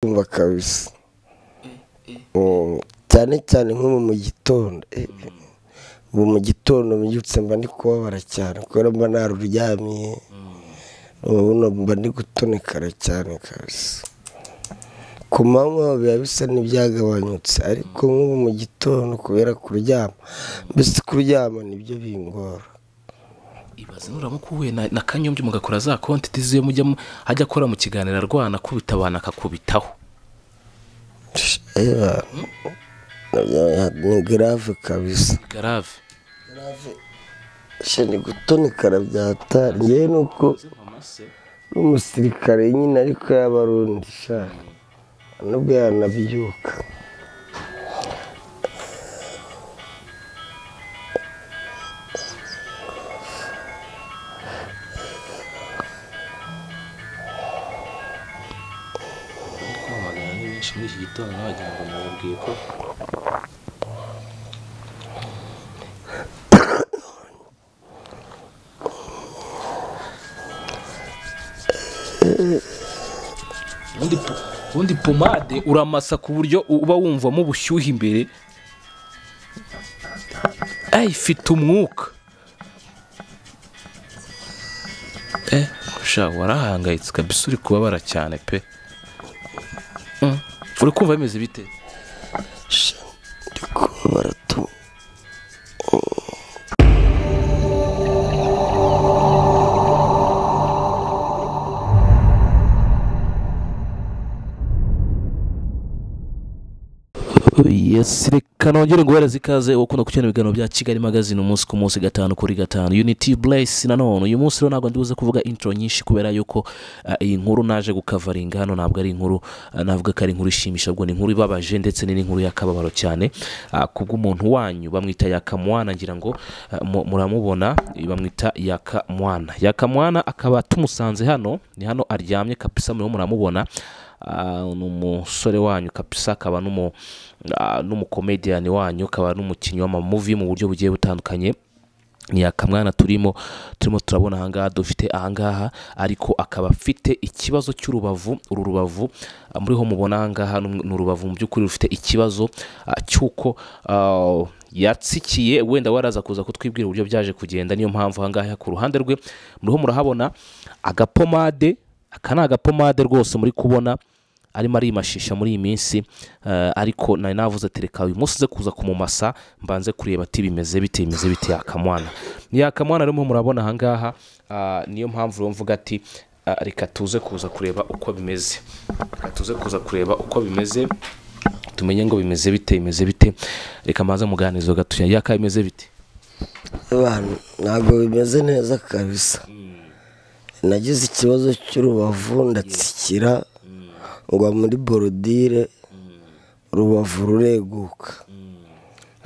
kumva kabisa Mm, cyane cyane nko mu gitondo eh, ubu mu gitondo mbyutse mba ndi kubabara cyane kubera mba naruryamiye ubuno mba ndi gutonekara cyane kabisa ku manywa biba bisa n'ibyagabanyutse ariko nk'ubu mu gitondo kubera kuryama mbese kuryama nibyo bingora ibaze nuramuka uhuye na na kanyombya mugakora za konti tiziwe mujya hajya akora mu kiganiro arwana akubita abantu akakubitaho Eba, ni grave kabisa garave sheni gutonekara byatari ngewe ni uko n'umusirikare nyine ariko y'abarundi sha nubwo yanabyuka kwamagana ni benshi muri iki gitondo n'abagira ngo mubabwiye ko ubundi po- ubundi pomade uramasa ku buryo uba wumvamo ubushyuhe imbere ayi ifite umwuka eh sha warahangayitse kabisa uri kubabara cyane pe Mm. uri kumva bimeze bite sha ndi kubabara tu yes reka nongere nguhereze ikaze ukunda gukenera ibiganiro bya kigali magazine umunsi ku munsi gatanu kuri gatanu unity blaise nanone uyu munsi rero ntabwo ndibuze kuvuga intro nyinshi kubera yuko ah, iyi nkuru naje gukavaringa hano ntabwo ari inkuru ah, navuga ko ari inkuru ishimisha ahubwo ni inkuru ibabaje ndetse ni n'inkuru y'akababaro cyane ah, kubw'umuntu wanyu bamwita yakamwana ngira ngo ah, mu- muramubona bamwita yakamwana yakamwana akaba tumusanze hano ni hano aryamye kapisa murimo muramubona Ah, ni umusore wanyu kapisa akaba n'umu- ah, n'umukomediyani wanyu akaba n'umukinnyi w'amamuvi mu buryo bugiye butandukanye ni akamwana turimo turimo turabona ahangaha dufite ahangaha ariko akaba afite ikibazo cy'urubavu uru rubavu ah, muriho mubona ahangaha ni ni urubavu mu by'ukuri rufite ikibazo ah, cy'uko ah, yatsikiye wenda waraza kuza kutwibwira uburyo byaje kugenda niyo mpamvu ahangaha ku ruhande rwe muriho murahabona agapomade aka ni agapomade rwose muri kubona arimo arimashisha muri iyi minsi eh, ariko nari navuze tereka uyu munsi uze kuza kumumasa mbanze kureba ati bimeze bite bimeze bite yakamwana yakamwana rero murimo murabona ahangaha ah, niyo mpamvu rero mvuga ati ah, reka tuze kuza kureba uko bimeze reka tuze kuza kureba uko bimeze tumenye ngo bimeze bite bimeze bite reka mbanze muganizo gatuya yaka bimeze bite abantu ntabwo bimeze neza kabisa nagize ikibazo cy'urubavu ndatsikira ngwa muri borodire urubavu rureguka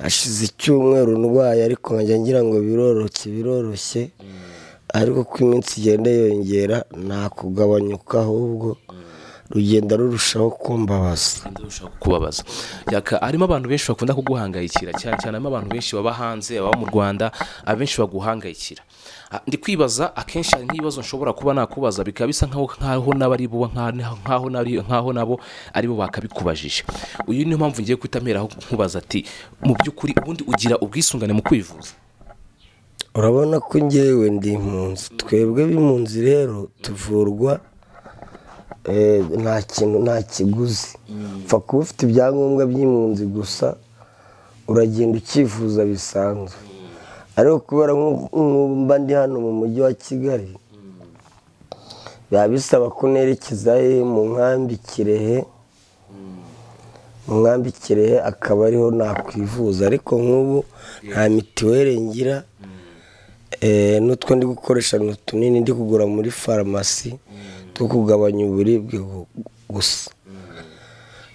hashize icyumweru ndwaye ariko nkajya ngira ngo biroroshye biroroshye ariko uko iminsi igenda yongera nta kugabanyuka ahubwo rugenda rurushaho kumbabaza ndabasha kukubabaza yaka harimo abantu benshi bakunda kuguhangayikira cyane cyane harimo abantu benshi baba hanze baba mu rwanda abenshi baguhangayikira Ah, ndi kwibaza akenshi hari nk'ibibazo nshobora kuba nakubaza bikaba bisa nk'aho nk'aho nabo ari bo nk'aho nk'aho nari- nk'aho nabo ari bo bakabikubajije uyu niyo mpamvu ngiye guhita mperaho nkubaza ati mu by'ukuri ubundi ugira ubwisungane mu kwivuza urabona ko ngewe ndi impunzi twebwe b'impunzi rero tuvurwa eh, nta kintu nta kiguzi upfa kuba ufite ibyangombwa by'impunzi gusa uragenda ukivuza bisanzwe ariko kubera nk'ubu- nk'ubu mba ndi hano mu mujyi wa kigali biba bisaba ko nerekezayo mu nkambi kirehe mu nkambi kirehe akaba ariho nakwivuza ariko nk'ubu nta mitiweri ngira Eh, n'utwo ndi gukoresha ni utunini ndi kugura muri farumasi two kugabanya uburibwe gu- gusa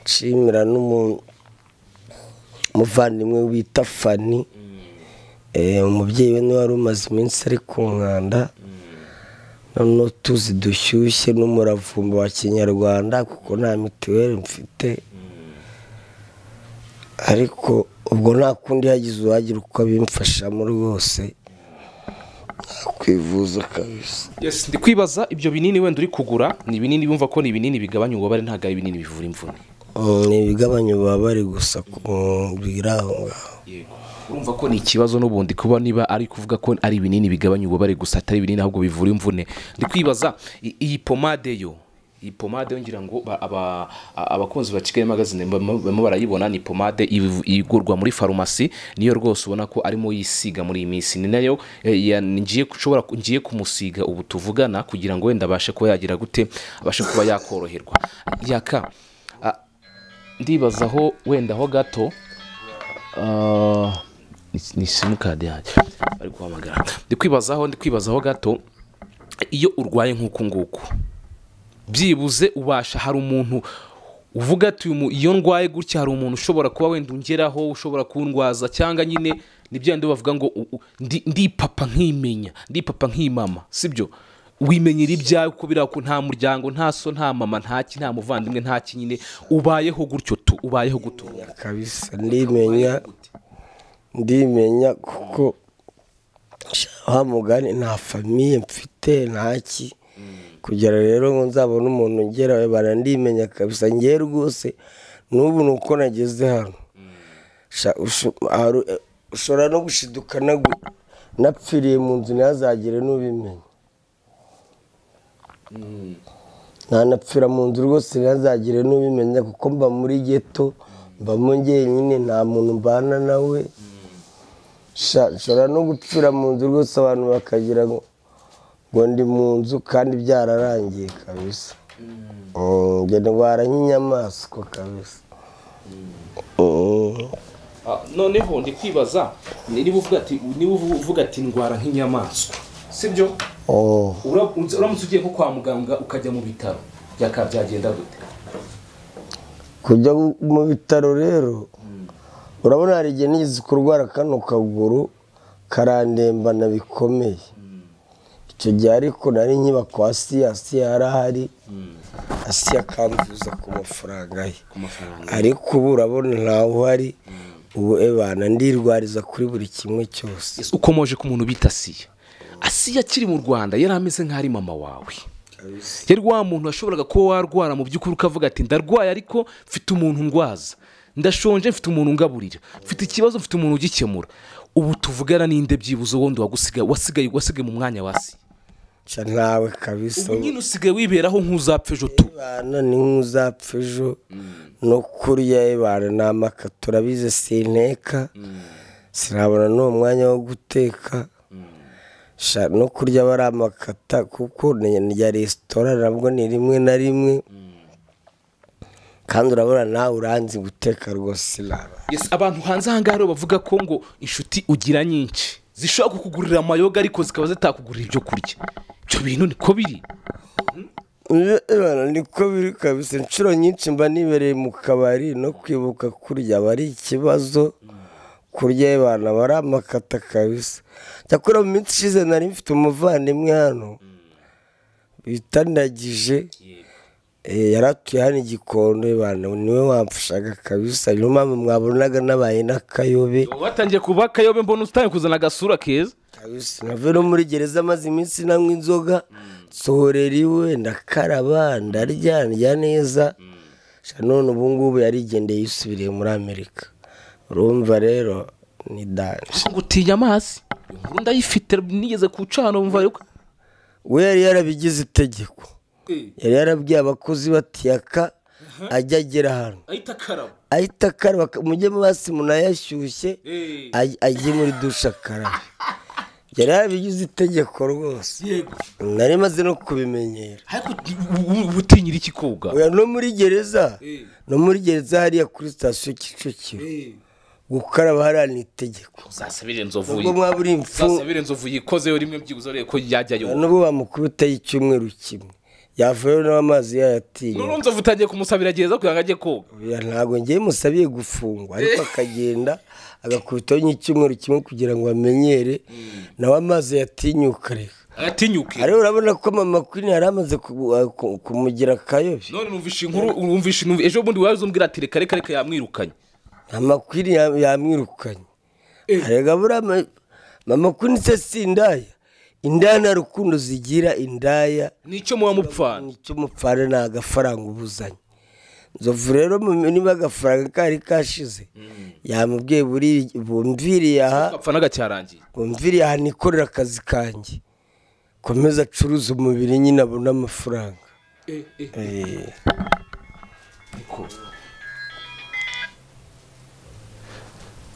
nshimira n'umuvandimwe bita fani Eh, umubyeyi we niwe wari umaze iminsi ari ku nkanda noneho tuzi dushyushye n'umuravumba wa kinyarwanda kuko nta mituweli mfite ariko ubwo nta kundi hagize uwagira uko abimfashamo rwose kwivuza kabisa yes ndi kwibaza ibyo binini wenda uri kugura ni ibinini wumva ko ni ibinini bigabanya ububabare ntabwo ari ibinini bivura imvune Mm, ni ibigabanya ububabare gusa ku- biri aho ngaho urumva ko ni ikibazo n'ubundi kuba niba ari kuvuga ko ari ibinini bigabanya ububabare gusa atari ibinini ahubwo bivura imvune ndi kwibaza i- iyi pomade yo iyi pomade yo ngira ngo ba- aba- a- abakunzi ba kigali magazine bamo bamo barayibona ni pomade iv- igurwa muri farumasi niyo rwose ubona ko arimo yisiga muri iyi minsi ni nayo eh, ya- ngiye ushobora ku- ngiye kumusiga ubu tuvugana kugira ngo wenda abashe kuba yagira gute abashe kuba yakoroherwa yaka a- ndibaza aho wenda ho gato Ah, ni ni simukadi yanjye bari guhamagara ndi kwibazaho ndi kwibazaho gato iyo urwaye nk'uku nguku byibuze ubasha hari umuntu uvuga ati uyu mu- iyo ndwaye gutya hari umuntu ushobora kuba wenda ungeraho ushobora kundwaza cyangwa nyine nibyo bindi bavuga ngo u- u- ndi- ndi papa nkimenya ndi papa nkimama sibyo wimenyera ibyawe kuko biriya ko nta muryango nta so nta mama nta ki nta muvandimwe nta ki nyine ubayeho gutyo tu ubayeho gutura kabisa ndimenya ndimenya kuko sha, wa mugani nta famiye mfite ntaki kugera rero ngo nzabone umuntu ungera barandimenya kabisa ngewe rwose n'ubu ni uko nageze hano Sha, usho- haru- eh, ushobora no gushiduka nagu- napfiriye mu nzu ntihazagire n'ubimenya ntanapfira mu nzu rwose ntihazagire n'ubimenya kuko mba muri geto mbamo njyenyine nta muntu mbana nawe Sha, nshobora no gupfira mu nzu rwose abantu bakagira ngo ngo ndi mu nzu kandi byararangiye kabisa Mm, njye ndwara nk'inyamaswa kabisa Mm. Ah, noneho ndi kwibaza niba uvuga ati niba uvuga ati ndwara nk'inyamaswa sibyo Oh. Ura- uramutse ugiye nko kwa muganga ukajya mu bitaro byakaba byagenda gute kujya mu bitaro rero urabona hari igihe nigeze kurwara kano kaguru karandembana bikomeye icyo gihe ariko nari nkiba kwa siya siya yari ahari asiya akambuza ku mafaranga ye ariko ubu urabona ntawe uhari ubu ebana ndirwariza kuri buri kimwe cyose Yes, ukomoje ku muntu bita asiya asiya akiri mu rwanda yari ameze nk'aho ari mama wawe yari wa muntu washoboraga kuba warwara mu by'ukuri ukavuga ati ndarwaye ariko mfite umuntu ndwaza ndashonje mfite umuntu ungaburira mfite ikibazo mfite umuntu ugikemura ubu tuvugana n'inde byibuze wundi wagusigaye wasigaye wasigaye mu mwanya wa asiya Ca ntawe kabisa ubu nyine usigaye wiberaho nk'uzapfa ejo tu bana ni nk'uzapfa ejo no kurya ibana ni amaka turabizi sinteka sinabona n'uwo mwanya wo guteka Sha, no kurya aba ari amakata kuko ni- ni ya resitora nabwo ni rimwe na rimwe kandi urabona nawe uranzi guteka rwose sinaba Yes, abantu hanze aha ngaha rero bavuga ko ngo inshuti ugira nyinshi zishobora kukugurira amayoga ariko zikaba zitakugurira ibyo kurya ibyo bintu niko biri Ebana, niko biri kabisa inshuro nyinshi mba nibereye mu kabari no kwibuka kurya aba ari ikibazo kurya abana bari amakata kabisa cyakora mu minsi ishize nari mfite umuvandimwe hano bita ndagije eh, yari atuye hano i gikondo ebana, niwe wamfashaga kabisa niyo mpamvu mwabonaga nabaye n'akayobe watangiye kuba akayobe mbona utangiye kuzana agasura keza kabisa nave no muri gereza maze iminsi nanywa inzoga nsohorera iwe ndakaraba ndarya ndya neza Sha, none ubu ngubu yarigendeye yisubiriye muri amerika urumva rero ni danje ngo utinya amazi iyo nkuru ndayifite nigeze ku cana wumva yuko we yari yarabigize itegeko yari yarabwiye abakozi batiyaka ajya agera hano ahita akaraba ahita akaraba mujye mu mazi munayashyushye Eh. aj- ajye muri dushe akarabe yari yarabigize itegeko rwose yego nari maze no kubimenyera ariko u- u- uba utinyira iki koga oya no muri gereza Eh. no muri gereza hariya kuri sitasiyo kicukiro gukaraba hariya ni itegeko uzasabire inzovu ubwo mwaba uri imfu uzasabire inzovu yikozeyo rimwe byibuze urebe ko yajyayo nubwo bamukubitaho icyumweru kimwe yavayo n'amazi yayatinya nurunze nzovu utangiye kumusabira gereza kugira ngo ajye koga oya ntabwo ngewe musabiye gufungwa ariko akagenda agakubitaho nk'icyumweru kimwe kugira ngo amenyere nawe amazi yatinyuka reka agatinyuke ariko urabona ko mama kwini yari amaze ku- uh, ku- kumugira akayobe none numvishe inkuru wumvishe numv- ejo bundi wazumbwira ati reka reka reka yamwirukanye amakwiri ya- yamwirukanye arega buriya ma- mama kwini se sindaya indaya nta rukundo zigira indaya nicyo muba mupfana nicyo umupfana ni agafaranga ubuzanye nzovu rero mu- niba agafaranga kari kashize yamubwiye buri- bumviriye aha gapfana gacyarangiye bumviriye aha nikorera akazi kanjye komeza acuruze umubiri nyine abone amafaranga Eh.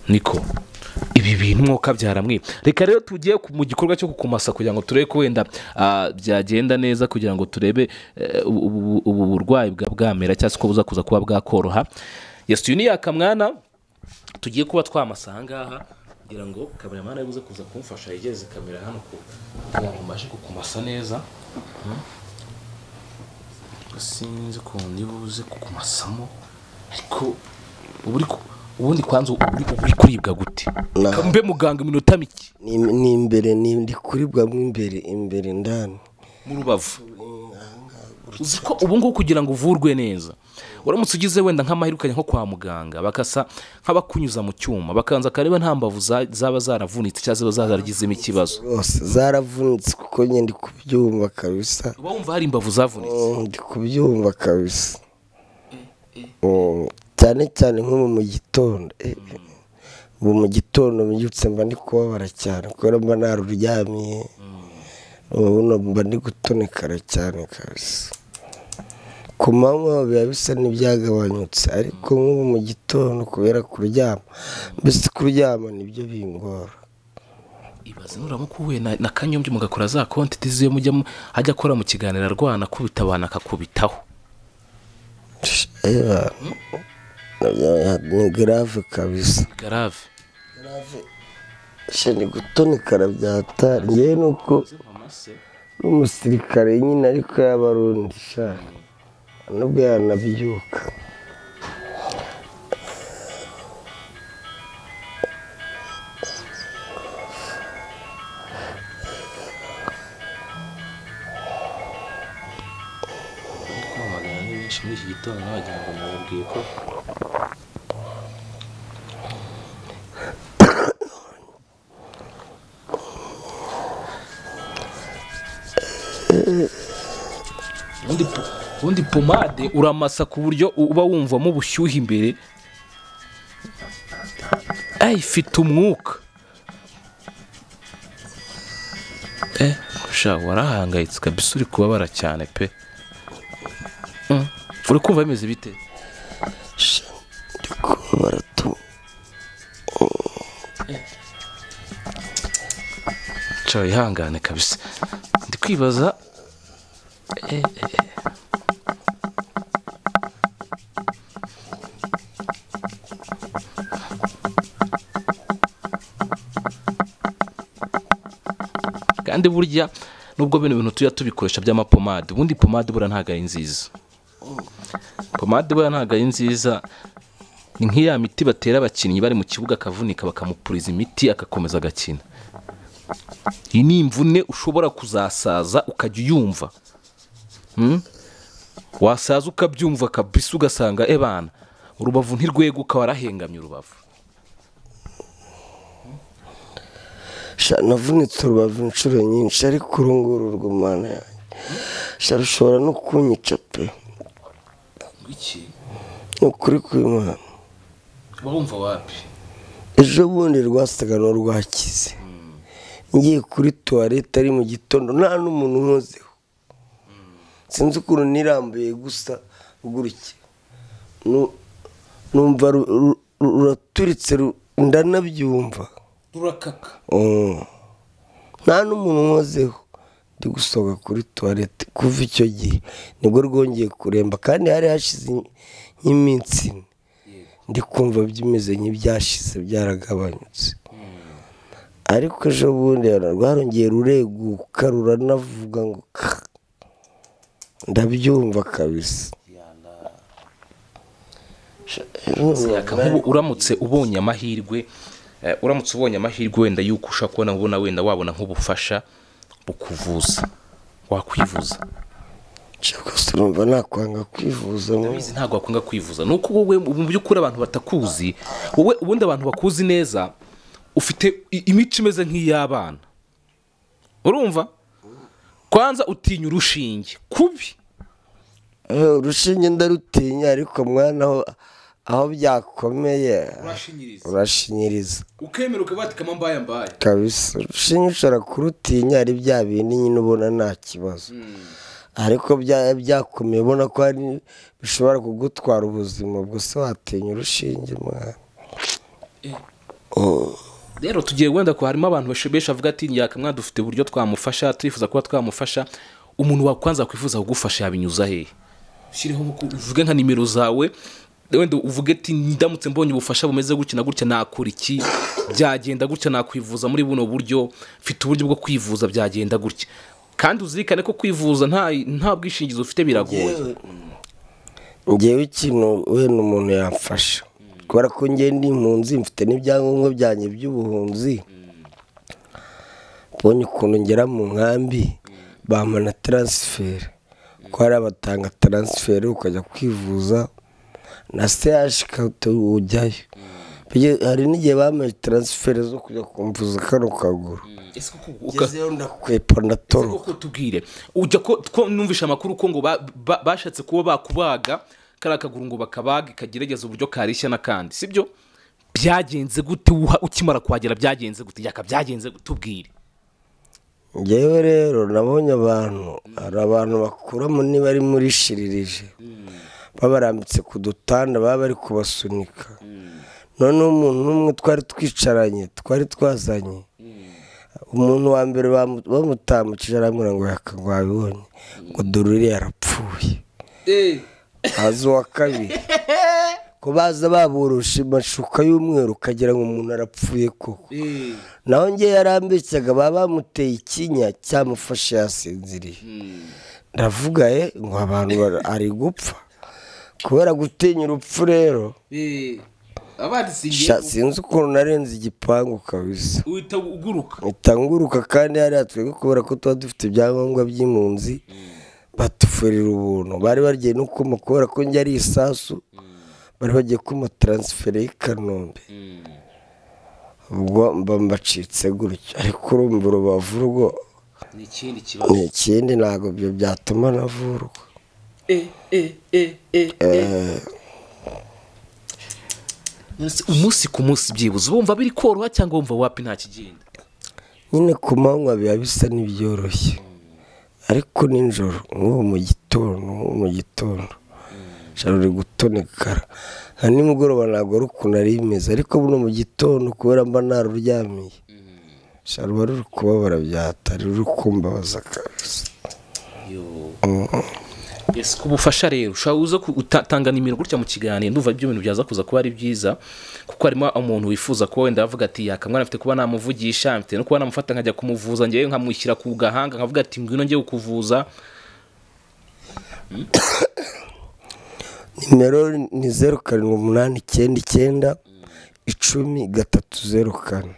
niko ibi bintu mwoka byaramwe reka rero tugiye ku- mu gikorwa cyo kukumasa kugira ngo turebe ko wenda ah, byagenda neza kugira ngo turebe eh, ubu- ubu ubu burwayi bwa bwamera cyangwa se ko buza kuza kuba bwakoroha yesu ni yakamwana tugiye kuba twamasa ahangaha kugira ngo kameramani ari buze kuza kumfasha yegeze kamera hano ku- kugira ngo mbashe kukumasa neza sinzi ukuntu niba uze kukumasamo ariko ubu uri ku- ubundi kwanza ubu uri ubu uri kuribwa gute Nah. mbe muganga iminota mike ni ni imbere ni ndi kuribwa mo imbere imbere ndani mu rubavu uzi ko ubu ngubu kugira ngo uvurwe neza uramutse ugize wenda nk'amahirwe ukajya nko kwa muganga bakasa nk'abakunyuza mu cyuma bakabanza akareba nta mbavu za- zaba zaravunitse cyangwa zaba zaragizemo ikibazo rwose zaravunitse kuko njye ndi kubyumva kabisa uba wumva hari imbavu zavunitse Mm, ndi kubyumva kabisa Mm, cyane cyane nko mu gitondo Eh, ubu mu gitondo mbyutse mba ndi kubabara cyane kubera mba naruryamiye ubu no mba ndi gutonekara cyane kabisa ku manywa biba bisa n'ibyagabanyutse ariko nk'ubu mu gitondo kubera kuryama mbese kuryama nibyo bingora ibaze nuramuka uhuye na, na kanyombya mugakora za konti tiziyo mujya mu- ajya akora mu kiganiro arwana akubita abantu akakubitaho Eba, ni grave kabisa garave shani gutonekara byatari ngewe ni uko n'umusirikare nyine ariko y'abarundi shani nubwo yanabyuka kwamagana ni benshi muri iki gitondo n'abagira ngo mubabwiye ko ubundi po- ubundi pomade uramasa ku buryo u- uba wumvamo ubushyuhe imbere ayi ifite umwuka eh sha warahangayitse kabisa uri kubabara cyane pe Mm. uri kumva bimeze bite shani ndi kubabara tu nshobora ihangane kabisa ndi kwibaza eh, eh, eh. kandi burya nubwo bino bintu tujya tubikoresha by'amapomade ubundi pomade buriya ntabwo ari nziza pomade buriya ntabwo ari nziza ni nk'iya miti batera abakinnyi bari mu kibuga akavunika bakamupuriza imiti agakomeza agakina iyi ni imvune ushobora kuzasaza ukajya uyumva Hmm? wasaza ukabyumva kabisa ugasanga ebana urubavu ntirweguka warahengamye urubavu shani navunitse urubavu inshuro nyinshi ariko uru nguru rw'umwana yanjye shani rushobora no kunyica pe ni ukuri kw'imana wumva wapi ejo bundi rwasaga n'urwakize ngiye kuri tuwarete ari mu gitondo nta n'umuntu nkozeho sinzi ukuntu nirambuye gusa gutya Nu- numva ru- ru- ru- ruraturitse ru- ndanabyumva rurakaka Mm. nta n'umuntu nkozeho ndi gusohoka kuri tuwarete kuva icyo gihe nibwo rwongeye kuremba kandi hari hashize nk'iminsi ine ndi kumva bimeze nk'ibyashize byaragabanyutse ariko ejo bundi rwarongeye rureguka ruranavuga ngo ka ndabyumva kabisa Yaka, nk'ubu uramutse ubonye amahirwe eh, uramutse ubonye amahirwe wenda yuko ushobora kubona ubona wenda wabona nk'ubufasha bukuvuza wakwivuza rwose urumva nakwanga kwivuza mu ndabizi ntabwo wakunga kwivuza ni uko wowe mu by'ukuri abantu batakuzi wowe ubundi abantu bakuzi neza ufite i- imico imeze nk'iy'abana urumva kwanza utinya urushinge kubi Eh, urushinge ndarutinya ariko mwana aho aho byakomeye urashinyiriza urashinyiriza ukemera ukabatikamo mbaya mbaya kabisa urushinge ushobora kurutinya ari bya bindi nyine ubona nta kibazo ariko bya- byakomeye ubona ko hari bishobora kugutwara ubuzima gusa watinya urushinge mwana Oh. rero tugiye wenda ko harimo abantu bashobesha avuga ati nyakamwa dufite uburyo twamufasha turifuza kuba twamufasha umuntu wakwanza kwifuza kugufasha yabinyuza hehe ushyireho nko- uvuge nka nimero zawe wenda uvuge ati ndamutse mbonye ubufasha bumeze gutya na gutya nakora iki byagenda gutya nakwivuza muri buno buryo mfite uburyo bwo kwivuza byagenda gutya kandi uzirikane ko kwivuza nta nta bwishingizi ufite biragoye ngewe ikintu wenda umuntu yamfasha kubera ko ngewe ndi impunzi mfite n'ibyangombwa byanjye by'ubuhunzi mbonye ukuntu ngera mu nkambi bampana taransiferi ko hari abatanga taransiferi ukajya kwivuza na seyashi ujyayo Bige- hari n'igihe bamaye taransiferi zo kujya kumvuza kano kaguru Ese koko uka- ngezeyo ndakwepa ndatoroka kuko tubwire ujya ko two- numvishe amakuru ko ngo ba- ba- bashatse kuba bakubaga kariya kaguru ngo bakabaga kagerageza uburyo karishya n'akandi sibyo byagenze gute uha- ukimara kuhagera byagenze gute yaka byagenze gute tubwire ngewe rero nabonye abantu hari abantu bakuramo niba ari muri shiririje babarambitse ku dutanda baba bari kubasunika noneho umuntu n'umwe twari twicaranye twari twazanye umuntu wa mbere bamu- bamutambukije arambwira ngo yakagwabibonye ngo dore uriya yarapfuye haza uwa kabiri ko baza baboroshe amashuka y'umweru ukagira ngo umuntu arapfuye koko naho ngewe yarambeshyaga baba bamuteye ikinya cyamufashe yasinziriye ndavuga ye ngo abantu bara- ari gupfa kubera gutinya urupfu rero sha- sinzi ukuntu narenze igipangu kabisa uhita uguruka itanguruka kandi hariya twebwe kubera ko tuba dufite ibyangombwa by'impunzi batufurira ubuntu bari bagiye no kuma kubera ko njye ari isasu bari bagiye kuma taransiferi y'i kanombe ubwo mba mbacitse gutyo ariko urumva urubavu rwo ni ikindi ni ikindi ntabwo ibyo byatuma navurwa umunsi ku munsi byibuze bumva biri koroha cyangwa wumva wapi nta kigenda nyine ku manywa biba bisa n'ibyoroshye ariko nijoro nk'ubu mu gitondo nk'ubu mu gitondo ijoro riri gutonekara nka nimugoroba ntabwo ari ukuntu ari bimeze ariko buno mu gitondo kubera mba naruryamiye ijoro ruba ruri kubabara byatari ruri kumbabaza kabisa yes ku bufasha rero ushobora uza gutanga nimero gutya mu kiganiro ndumva ibyo bintu byaza kuza kuba ari byiza kuko harimo umuntu wifuza kuba wenda avuga ati yakamwana mfite kuba namuvugisha mfite no kuba namufata nkajya kumuvuza ngewe nkamushyira ku gahanga nkavuga ati ngwino ngiye kukuvuza nimero ni zeru karindwi umunani icyenda icyenda icumi gatatu zeru kane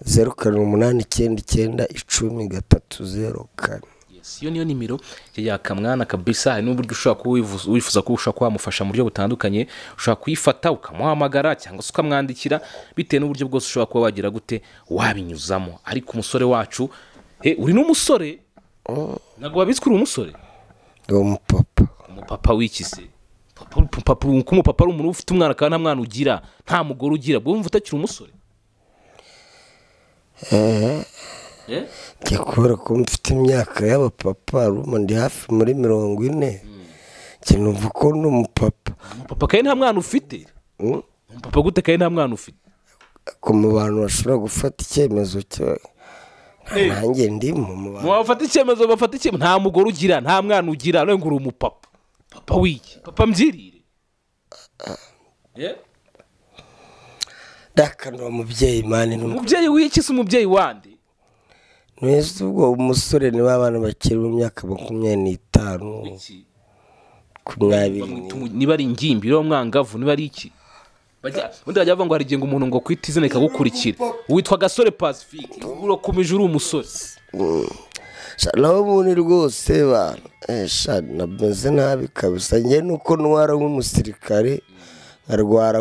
zeru karindwi umunani icyenda icyenda icumi gatatu zeru kane Yes, iyo niyo nimero ya yakamwana kabisa hari n'uburyo ushobora kuba wivuza- wifuza kuba ushobora kwamufasha mu buryo butandukanye ushobora kuyifata ukamuhamagara cyangwa se ukamwandikira bitewe n'uburyo bwose ushobora kuba wagira gute wabinyuzamo ariko umusore wacu he uri n'umusore ntabwo wabizi ko uri umusore ni umupapa umupapa w'ikize Papa- papa- ko umupapa ari umuntu uba ufite umwana kandi nta mwana ugira nta mugore ugira ubwo wumva utakiri umusore Eh? njya kubera ko mfite imyaka y'abapapa ruba ndi hafi muri mirongo ine njye numva ko ndi umupapa umupapa kandi nta mwana ufite Mm. umupapa gute kandi nta mwana ufite ko mu bantu bashobora gufata icyemezo cyo nanjye ndimo mu bantu bafata icyemezo bafata icyemezo nta mugore ugira nta mwana ugira none ngo uri umupapa papa wiki papa mbyirire Eh? ndakanura umubyeyi mani ni umubyeyi wiki se umubyeyi wande mwiza ubwo umusore ni ba bana bakiri mu myaka makumyabiri n'itanu Wiki. makumyabiri n'ine Bamwita umu- niba ari ingimbi niba ari umwangavu niba ari iki Bajya- ubundi bajya bavuga ngo hari igihe ngo umuntu ngo kwita izina rikagukurikira witwa gasore pacifique urakomeje uri umusore Sha, nawe ubundi rwose bantu eh, sha, nameze nabi kabisa njye nuko ntwara nk'umusirikare nkarwara